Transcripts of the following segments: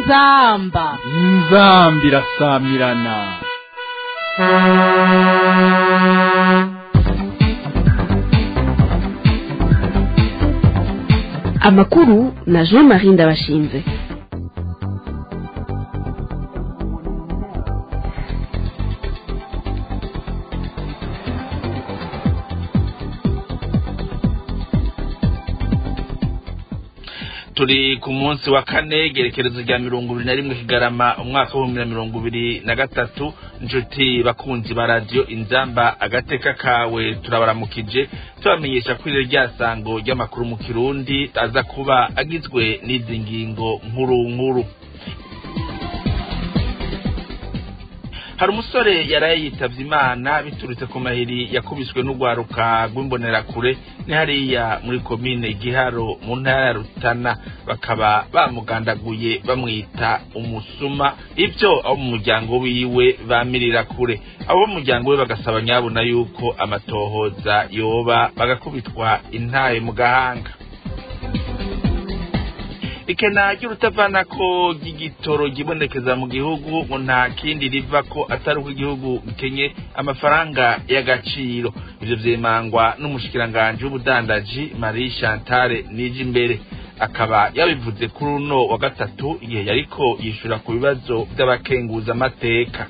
inzamba inzambi irasamirana amakuru na jean marie ndabashinze turi ku munsi wa kane gerekerezo rya mirongo ibiri na rimwe kigarama umwaka w'ibihumbi na mirongo ibiri na gatatu inshuti bakunzi ba radiyo inzamba agateka kawe turabaramukije tubamenyesha ko iri rya sango ry'amakuru mu kirundi aza kuba agizwe n'izi ngingo nkuru nkuru hari umusore yaraye yitavye imana biturutse ku mahiri yakubiswe n'urwaruka rw'imbonerakure ni hariya muri komine giharo mu ntara ya rutana bakaba bamugandaguye bamwita umusuma ivyo abo mu muryango wiwe bamirira kure abo mu muryango we bagasaba nyabona yuko amatohoza yoba bagakubitwa intaye mu gahanga ikena ry'urutavanako ry'igitoro ryibonekeza mu gihugu ngo nta kindi riva ko atari uko igihugu gikenye amafaranga y'agaciro ivyo vyemangwa n'umushikiranganji w'ubudandaji marie chantale nije imbere akaba yabivuze kuri uno wa gatatu igihe yariko yishura ku bibazo vy'abakenguza amateka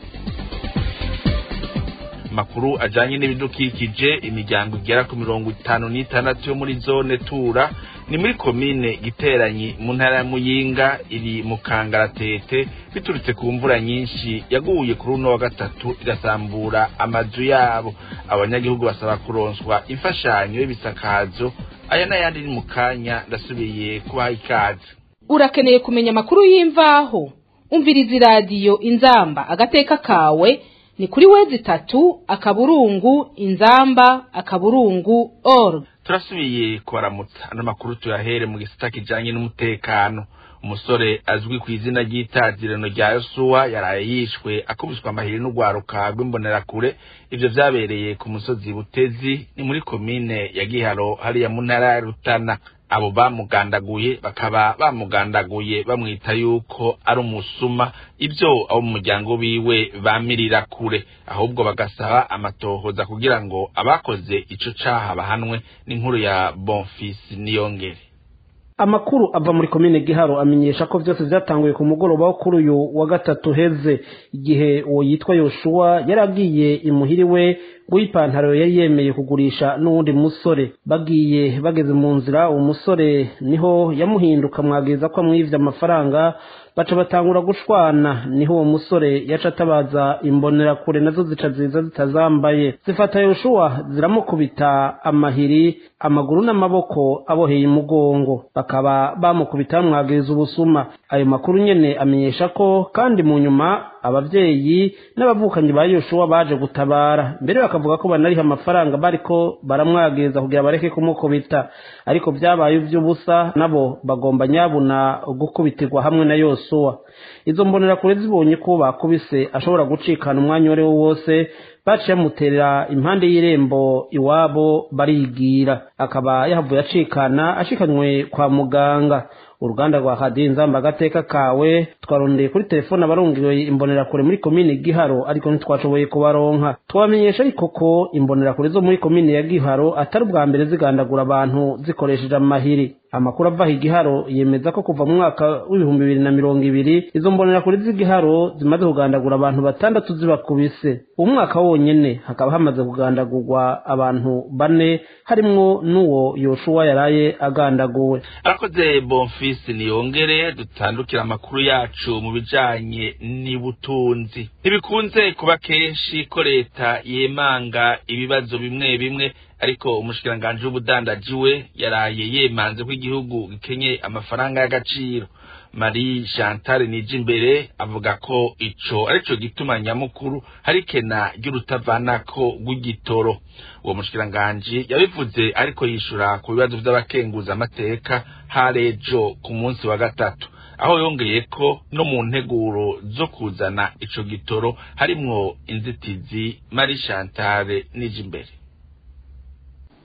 makuru ajanye n'ibidukikije imiryango igera ku mirongo itanu n'itandatu yo muri zone tura ni muri komine giteranyi mu ntara ya muyinga iri mu kangaratete biturutse ku mvura nyinshi yaguye kuri uno wa gatatu igasambura amazu yabo abanyagihugu basaba kuronswa imfashanyo y'ibisakazo aya n'ayandi ni mu kanya ndasubiye kubaha ikaze urakeneye kumenya amakuru y'imvaho umviriza iradiyo inzamba agateka kawe ni kuri wezi itatu akaburungu inzamba akaburungu org turasubiye kubaramutsa ano makuru tuyahere mu gisata kijanye n'umutekano umusore azwi ku izina ry'itazirano rya yosuwa yaraye yishwe akubiswa amahiri n'urwaruka rw'imbonerakure ivyo vyabereye ku musozi butezi ni muri komine ya giharo hariya mu ntara ya rutana abo bamugandaguye bakaba bamugandaguye bamwita yuko ari umusuma ibyo abo mu muryango wiwe bamirira kure ahubwo bagasaba amatohoza kugira ngo abakoze ico caha bahanwe n'inkuru ya bonfisi niyongere amakuru ava muri komine giharo amenyesha ko byose byatanguye ku mugoroba wo kuri uyu wa gatatu heze igihe uwo yitwa yoshuwa yari agiye imuhiri we w'ipantaro yari yemeye kugurisha n'uwundi musore bagiye bageze mu nzira uwo musore niho yamuhinduka mwageza ko amwivye amafaranga baca batangura gushwana niho uwo musore yaca atabaza imbonerakure nazo zica ziza zitazambaye zifata yoshuwa ziramukubita amahiri amaguru n'amaboko aboheye imugongo bakaba bamukubita bamwagiriza ubusuma ayo makuru nyene amenyesha ko kandi mu nyuma abavyeyi n'abavukanyi ba yoshuwa baje gutabara mbere bakavuga ko banariha amafaranga bariko baramwagiriza kugira bareke kumukubita ariko vyabaye ivy'ubusa nabo bagomba nyabuna gukubitirwa hamwe na yosuwa izo mbonerakure zibonye ko bakubise ashobora gucikana umwanya uwo ari wo wose baciye bamuterera impande y'irembo iwabo barigira akaba yahavuye acikana ashikanywe kwa muganga uruganda rwa hadiyo inzamba agateka kawe twarondeye kuri telefone abarungiwe imbonerakure muri komine giharo ariko ntitwashoboye kubaronka twamenyesha ariko ko imbonerakure zo muri komine ya giharo atari ubwa mbere zigandagura abantu zikoresheje amahiri amakuru ava igiharo yemeza ko kuva mu mwaka w'ibihumbi bibiri na mirongo ibiri izo mbonerakure z'igiharo zimaze kugandagura abantu batandatu zibakubise uwo mwaka wonyene hakaba hamaze kugandagurwa abantu bane harimwo n'uwo yoshuwa yaraye agandaguwe arakoze bonfisi niyongere dutandukira amakuru yacu mu bijanye n'ubutunzi ntibikunze kuba kenshi ko leta yemanga ibibazo bimwe bimwe ariko umushikiranganji w'ubudandaji we yaraye yemanze ko igihugu gikenye amafaranga y'agaciro marie chantal nije imbere avuga ko ico arico gituma nyamukuru hari kena ry'urutavanako rw'igitoro uwo mushikiranganji yabivuze ariko yishura ku bibazo vy'abakenguza amateka harejo ku munsi wa gatatu aho yongeye ko no mu nteguro zo kuzana ico gitoro harimwo inzitizi marie chantal nije imbere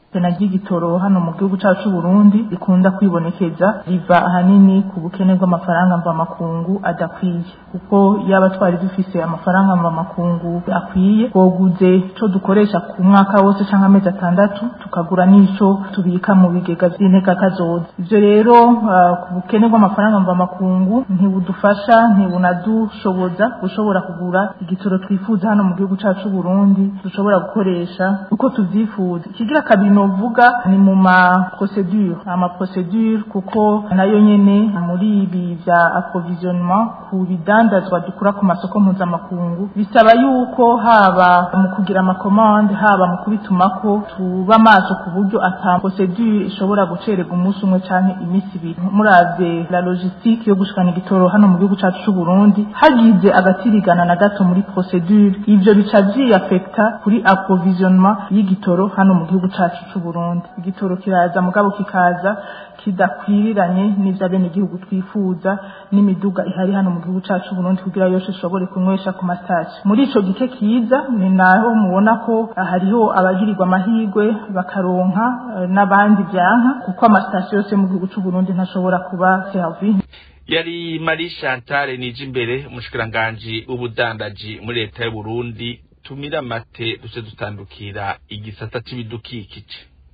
pena ry'igitoro hano mu gihugu cyacu cy'u Burundi rikunda kwibonekeza riva ahanini ku bukene bw'amafaranga mvamakungu adakwiye kuko yaba twari dufise amafaranga mvamakungu akwiye twoguze ico dukoresha ku mwaka wose canke amezi atandatu tukagura n'ico tubika mu bigega vy'inteka kazoza ivyo rero uh, ku bukene bw'amafaranga mvamakungu ntibudufasha ntibunadushoboza gushobora kugura igitoro twifuza hano mu gihugu cacu c'u Burundi dushobora gukoresha uko tuvyifuza ikigira kabiri novuga ni mu ma procedure ama procedure kuko nayo nyene muri ibi vya approvisionnement ku bidandazwa dukura ku masoko mpuzamakungu bisaba yuko haba mu kugira amakomande haba mu kubitumako tuba maso ku buryo ata procedure ishobora gucererwa umunsi umwe canke iminsi ibiri muravye la logistique yo gushikana igitoro hano mu gihugu cacu c'u Burundi hagize agatirigana na gato muri procedure ivyo bica vyiyafekta kuri approvisionnement y'igitoro hano mu gihugu cacu c'u Burundi igitoro kiraza mugabo kikaza kidakwiriranye n'ivyo bene igihugu twifuza n'imiduga ihari hano mu gihugu cacu Burundi kugira yose ishobore kunywesha ku mastage muri ico gike kiza ni naho mubona ko hariho abagirirwa amahirwe bakaronka n'abandi vyanka kuko amastage yose mu gihugu c'u Burundi ntashobora kuba servi yari Marie Chantal nije imbere umushikiranganji w'ubudandaji muri leta y'u Burundi tumira amate duce dutandukira igisata c'ibidukikije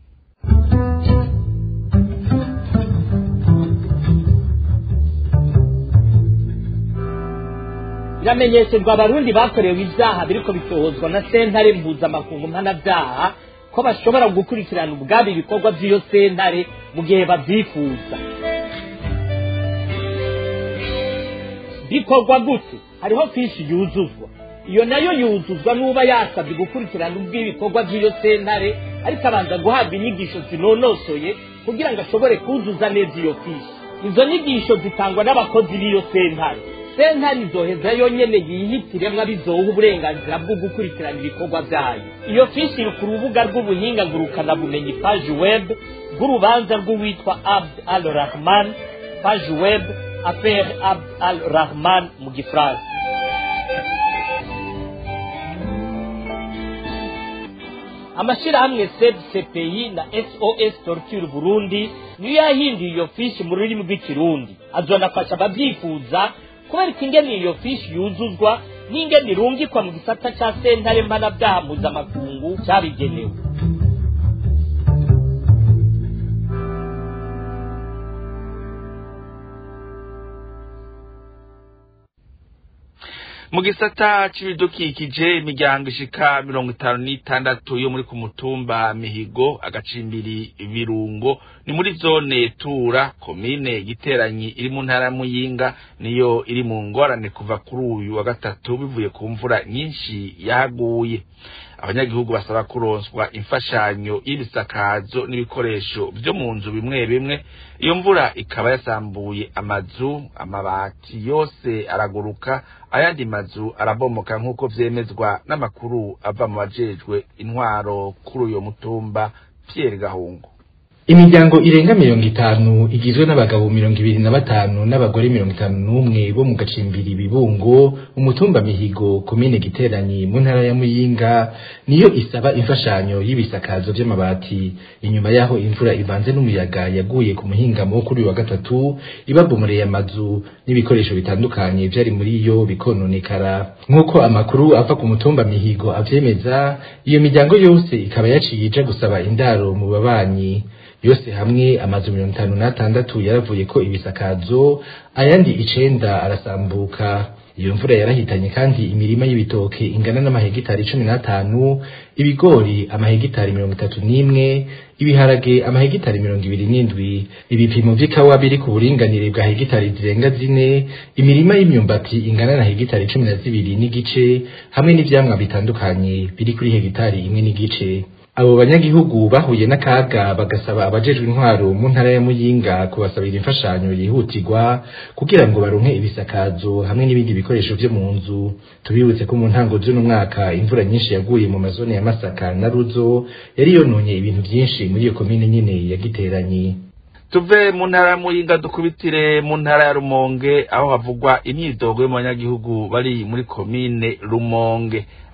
biramenyesherwa abarundi bakorewe ibyaha biriko bitohozwa na sentare mpuzamakungu mpanabyaha ko bashobora gukurikirana ubwabo ibikorwa by'iyo sentare mu gihe babyifuza bikorwa gute hariho fishi yuzuzwa iyo nayo yuzuzwa n'uba yasabye gukurikirana ubw'ibikorwa by'iyo sentare ariko abanza guhabwa inyigisho zinonosoye kugira ngo ashobore kuzuza neza iyo fishi izo nyigisho zitangwa n'abakozi b'iyo sentare sentare izoheza yonyene yihitiremwo abizoha uburenganzira bwo gukurikirana ibikorwa vyayo iyo fishi iri ku rubuga rw'ubuhinga ngurukanabumenyi paji web bw'urubanza rw'uwitwa abd al rahman paji web affaire abd al rahman mu gifaransa amashirahamwe seb cpi na sos torture burundi niyo yahinduye iyo fishi mu rurimi rw'ikirundi azonafasha abavyifuza kubereka ingene iyo fishi yuzuzwa n'ingene irungikwa mu gisata ca sentare mpanabyaha mpuzamakungu cabigenewe mu gisata c'ibidukikije imiryango ishika mirongo itanu n'itandatu yo muri ku mutumba mihigo agacimbiri birungo ni muri zone tura komine giteranyi iri mu ntara muyinga niyo iri mu ngorane kuva kuri uyu wa gatatu bivuye ku mvura nyinshi yahaguye abanyagihugu basaba kuronswa imfashanyo y'ibisakazo n'ibikoresho vyo mu nzu bimwe bimwe iyo mvura ikaba yasambuye amazu amabati yose araguruka ayandi mazu arabomoka nk'uko vyemezwa n'amakuru ava mu bajejwe intwaro kuri uyo mutumba Pierre Gahungu imiryango irenga mirongo itanu igizwe n'abagabo mirongo ibiri na batanu n'abagore mirongo itanu n'umwe bo mu gacimbiri bibungo umutumba mihigo komine giteranyi mu ntara ya muyinga niyo isaba imfashanyo y'ibisakazo vy'amabati inyuma yaho imvura ivanze n'umuyaga yaguye ku muhingamo kuri uyu wa gatatu ibabomoreye amazu n'ibikoresho bitandukanye vyari muri yo bikononekara nk'uko amakuru ava ku mutumba mihigo avyemeza iyo miryango yose ikaba yaciye ija gusaba indaro mu babanyi yose hamwe amazu mirongo itanu n'atandatu yaravuye ko ibisakazo ayandi icenda arasambuka iyo mvura yarahitanye kandi imirima y'ibitoke ingana n'amahegitari cumi n'atanu ibigori amahegitari mirongo itatu n'imwe ibiharage amahegitari mirongo ibiri n'indwi ibipimo vy'ikawa biri ku buringanire bwa hegitari zirenga zine imirima y'imyumbati ingana na hegitari cumi na zibiri n'igice hamwe n'ivyamwa bitandukanye biri kuri hegitari imwe n'igice abo banyagihugu bahuye n'akaga bagasaba abajejwe intwaro mu ntara ya muyinga kubasabira imfashanyo yihutirwa kugira ngo baronke ibisakazo hamwe n'ibindi bikoresho vyo mu nzu tubibutse ko mu ntango z'uno mwaka imvura nyinshi yaguye mu mazone ya masaka na ruzo yari yononye ibintu vyinshi muri iyo komine nyene ya giteranyi tuve mu ntara ya muyinga dukubitire mu ntara ya rumonge aho havugwa imyidogo yo mu banyagihugu bari muri komine rumonge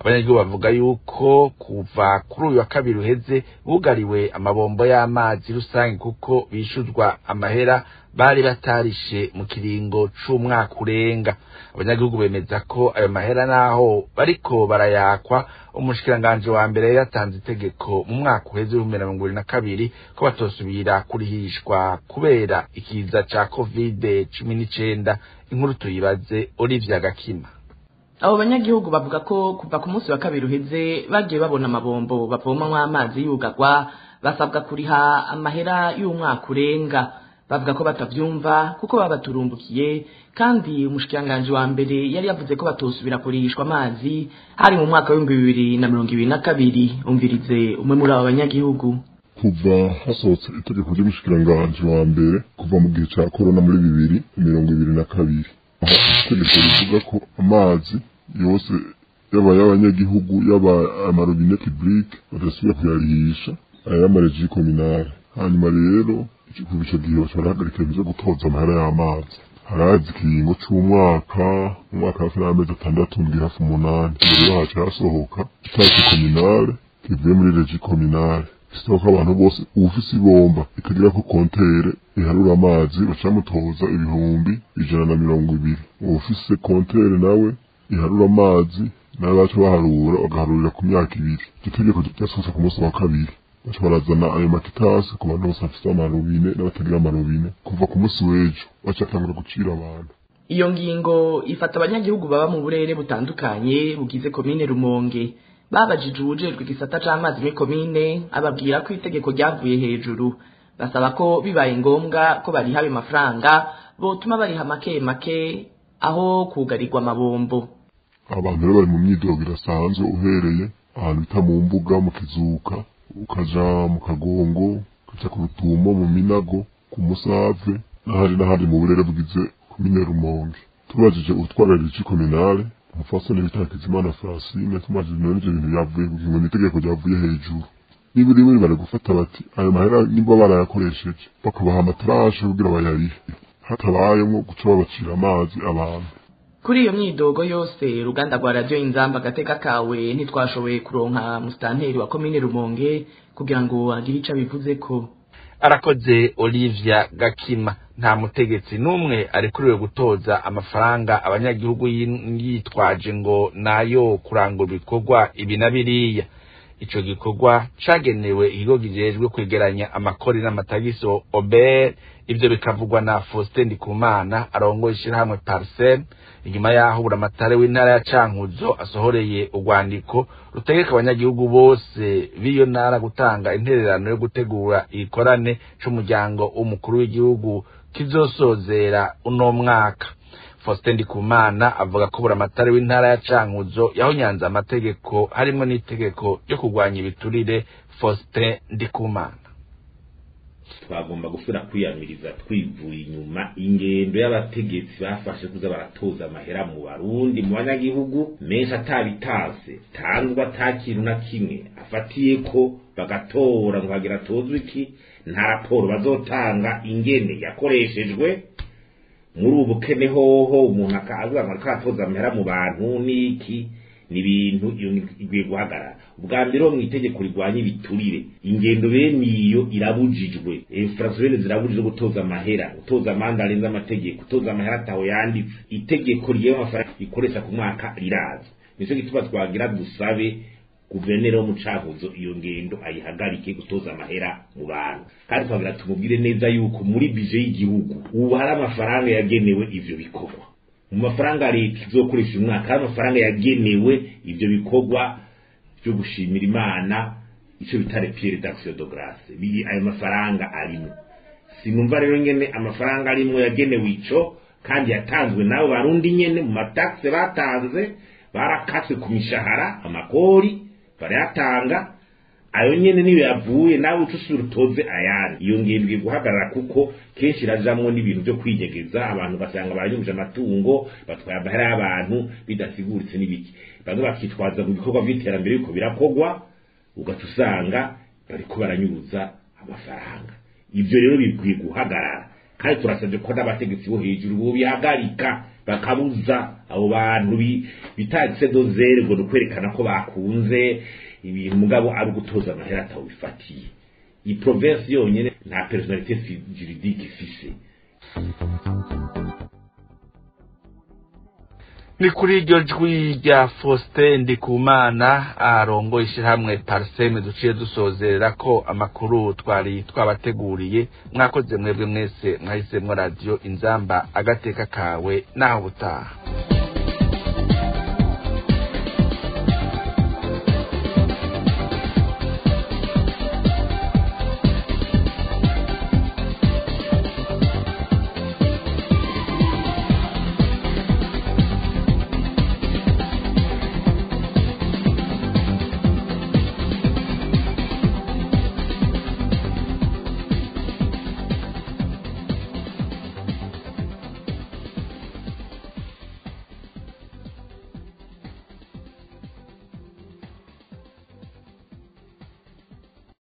abanyagihugu bavuga yuko kuva kuri uyu wa kabiri uheze bugariwe amabombo y'amazi rusange kuko bishuzwa amahera bari batarishe mu kiringo c'umwaka urenga abanyagihugu bemeza ko ayo mahera naho bariko barayakwa umushikiranganji wa mbere yari yatanze itegeko mu mwaka uheze w'ibihumbi na mirongo ibiri na kabiri ko batosubira kurihishwa kubera ikiza ca kovide cumi n'icenda inkuru tuyibaze olivia gakima abo banyagihugu bavuga ko kuva ku munsi wa kabiri uheze bagiye babona amabombo bavomamwo amazi yugarwa basabwa kuriha amahera y'umwaka urenga bavuga ko batavyumva kuko babaturumbukiye kandi umushikiranganji wa mbere yari yavuze ko batosubira kurihishwa amazi hari mu mwaka w'ibihumbi bibiri na mirongo ibiri na kabiri umvirize umwe muri abo banyagihugu kuva hasohotse itegeko ry'umushikiranganji wa mbere kuva mu gihe ca korona muri bibiri mirongo ibiri na kabiri aho itegeko rivuga ko amazi yose yaba y'abanyagihugu yaba amarobine publique badasubira kuyarihisha aya y'amareji kominale hanyuma rero kuva ico gihe baca barahagarika ibintu vyo gutoza amahera y'amazi harazi ikiringo c'umwaka umwaka hafi n'amezi atandatu ndwi hafi umunani mbere yaho hasohoka itariki kominale kivuye muri regi kominale bisaba ko abantu bose uwufise ibomba ikagira ko kontere iharura amazi bacamutoza ibihumbi ijana na mirongo ibiri uwufise kontere nawe iharura amazi nawe baca baharura bagaharurira ku myaka ibiri iryo tegeko ryasohotse ku munsi wa kabiri baca barazana ayo makitasi ku bantu bose bafise amarobine n'abatagira amarobine kuva ku munsi w'ejo baca batangura gucira abantu iyo ngingo ifata abanyagihugu baba mu burere butandukanye bugize komine rumonge babajije uwujejwe igisata c'amazi muri komine ababwira ko itegeko ryavuye hejuru basaba ko bibaye ngombwa ko bariha ayo mafaranga botuma bariha make make aho kugarirwa amabombo abantu rero bari mu myidogo irasanzwe uhereye ahantu bita mu mbuga mu kizuka ukaja mu kagongo ukaja ku rutumo mu minago ku musave n'ahandi n'ahandi mu burere bugize komine rumonge tubajije utwara rigi kominale umufasoni bita hakizimana francine tumajije none ivyo bintu byavuye ngo ni itegeko ryavuye hejuru niba rimwe bari gufata bati ayo mahera nimba barayakoresheje bakabaha amatarashe kugira bayarihe hatabayemwo guca babacira amazi abantu kuri iyo myidogo yose uruganda rwa radiyo inzamba agateka kawe ntitwashoboye kuronka musitanteri wa komine rumonge kugira ngo agire ico abivuze ko arakoze olivia gakima nta mutegetsi n'umwe arekuriwe gutoza amafaranga abanyagihugu yitwaje ngo nayo kurangura ibikorwa ibi na biriya ico gikorwa cagenewe ikigo kijejwe kwegeranya amakori n'amatagisi ober ivyo bikavugwa na faustin ndikumana arongoye ishirahamwe parsem inyuma yaho buramatare w'intara ya cankuzo asohoreye urwandiko rutegeka abanyagihugu bose b'iyo ntara gutanga intererano yo gutegura igikorane c'umuryango w'umukuru w'igihugu kizosozera uno mwaka faustin ndikumana avuga ko buramatare w'intara ya cankuzo yahonyanze amategeko harimwo n'itegeko ryo kurwanya ibiturire faustin ndikumana twagomba gusubira kwiyamiriza twivuye inyuma ingendo y'abategetsi bafashe kuza baratoza amahera mu barundi mu banyagihugu menshi atabitase tanzwe ata kintu na kimwe afatiye ko bagatora ngo hagira atozwe iki nta raporo bazotanga ingene yakoreshejwe muri ubu bukene hoho umuntu akaza ngo ariko aratoza amahera mu bantu n'iki ni ibintu igwiye guhagarara ubwa mbere mu itegeko rigwanya ibiturire ingendo bene iyo irabujijwe infrastructure zirabujijwe gutoza amahera gutoza amande arenze amategeko gutoza amahera ataho yanditse itegeko rigewe amafaranga ikoresha ku mwaka riraza nicyo gituma twagira dusabe guverineri wo mu cankuzo iyo ngendo ayihagarike gutoza amahera mu bantu kandi twagira tumubwire neza yuko muri bije y'igihugu ubu hari amafaranga yagenewe ivyo bikorwa mu mafaranga leta izokoresha umwaka hari amafaranga yagenewe ivyo bikorwa byo gushimira imana ico bita repire d'action de grace biri ayo mafaranga arimo sinumva rero nyene amafaranga arimo yagenewe ico kandi yatanzwe nabo barundi nyene mu mataxe batanze barakaswe ku mishahara amakori barayatanga ayo nyene niyo yavuye nawe uca usubira utoze ayandi iyo ngendwe guhagarara kuko kenshi irajamwo n'ibintu vyo kwinyegeza abantu basanga baranyumije amatungo batwaye amahera y'abantu bidasiguritse n'ibiki bamwe bakitwaza mu bikorwa vy'iterambere yuko birakorwa ugaca usanga bariko baranyuruza amafaranga ivyo rero bikwiye guhagarara kandi turasabye ko n'abategetsi bo hejuru bo bihagarika bakabuza abo bantu bitatse dozere ngo ni ukwerekana ko bakunze ibintu mugabo ari ugutoza amahera atawubifatiye iyi province yonyine nta personalite juridique ifise ni kuri iryo jwi rya Faustin Ndikumana arongo ishyirahamwe Parseme duciye dusozerera ko amakuru twari twabateguriye mwakoze mwebwe mwese mwahisemwo radiyo inzamba agateka kawe naho butaha